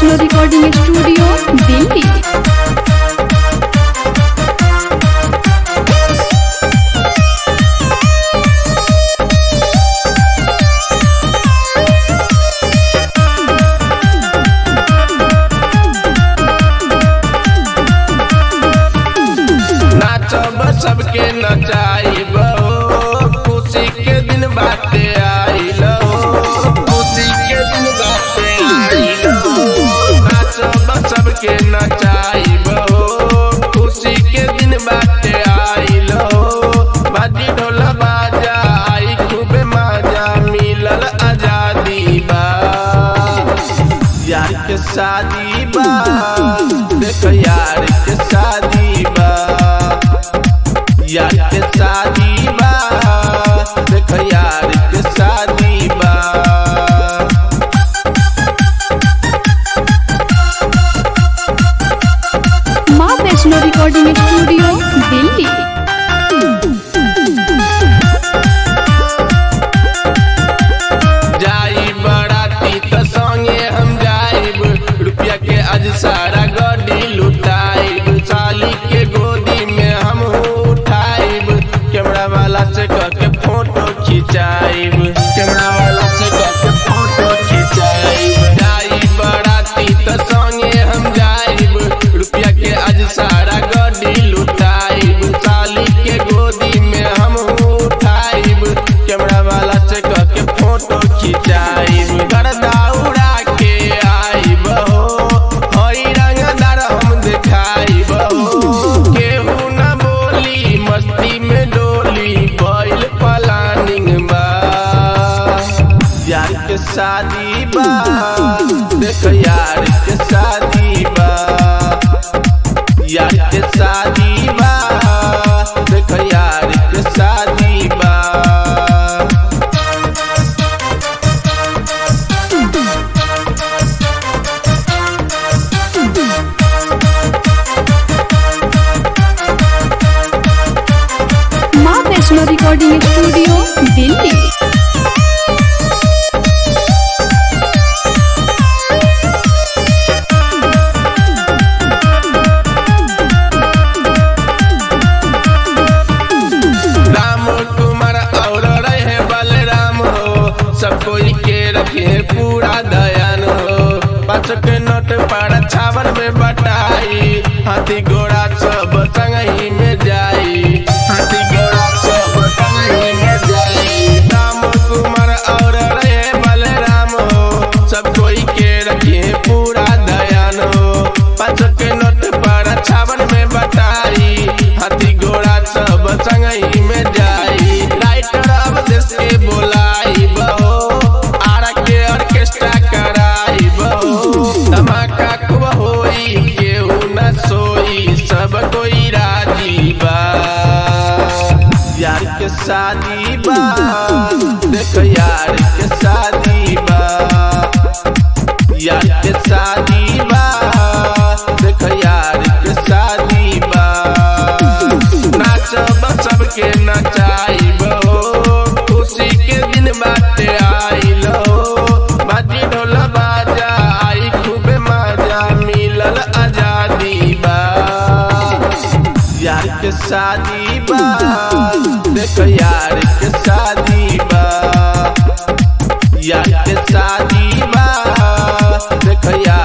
Vaishno recording studio Delhi नाचब सबके नचाइब हो खुशी के दिन बाटे आइल हो खुशी के दिन बाटे आइल हो नाचब सबके नचाइब हो खुशी के दिन बाटे आइल हो बाजी ढोल बाजा आई खूब मजा मिलल आजादी बा यार के शादी बा देख यार के शादी बा यार के शादी बा देख यार के शादी बा माँ वैष्णो रिकॉर्डिंग स्टूडियो दिल्ली जाई बराती त संगे हम जाइब रुपया के आज सारा गड्डी लुटाइब साली के गोदी में हम उठाइब कैमरा वाला से कह के फोटो खिंचाइब कैमरा वाला से कह के फोटो खिंचाइब जाई बराती त संगे हम जाइब रुपया के आज सारा गड्डी लुटाइब साली के गोदी में हम उठाइब कैमरा वाला से कह के फोटो खिंचाइब गर्दा उड़ा के आइब हो हई रंगदार हम देखाइब हो केहू न बोली मस्ती में डोली बैल प्लानिंग बा यार के शादी बा देख यार के शादी बा यार के शादी बा देख यार के शादी बा माँ वैष्णो रिकॉर्डिंग स्टूडियो दिल्ली राम कुमार और रहे बलराम हो सब कोई के रखे पूरा दयान हो पाँच के नोट पर छावर में बटाई हाथी घोड़ा सब संगही में जाई हाथी घोड़ा सब संगही में जाई राम कुमार और रहे बलराम हो सब कोई के रखे पूरा दयान हो पाँच के नोट पर छावर में बटाई हाथी घोड़ा सब संगही में जाई राइटर अब देश के बोलाई बहो आरा के ऑर्केस्ट्रा कराई बहो धमाका खूब होई केहू न सोई सब कोई राजी बा यार के शादी बा देख यार के शादी बा यार के शादी बा देख यार के शादी बा नाचब सबके नचाइब हो खुशी के दिन बाटे आइल हो बाजी ढोल बाजा आई खूब मजा मिलल आजादी बा यार के शादी बा देख यार के शादी बा यार के शादी बा देख यार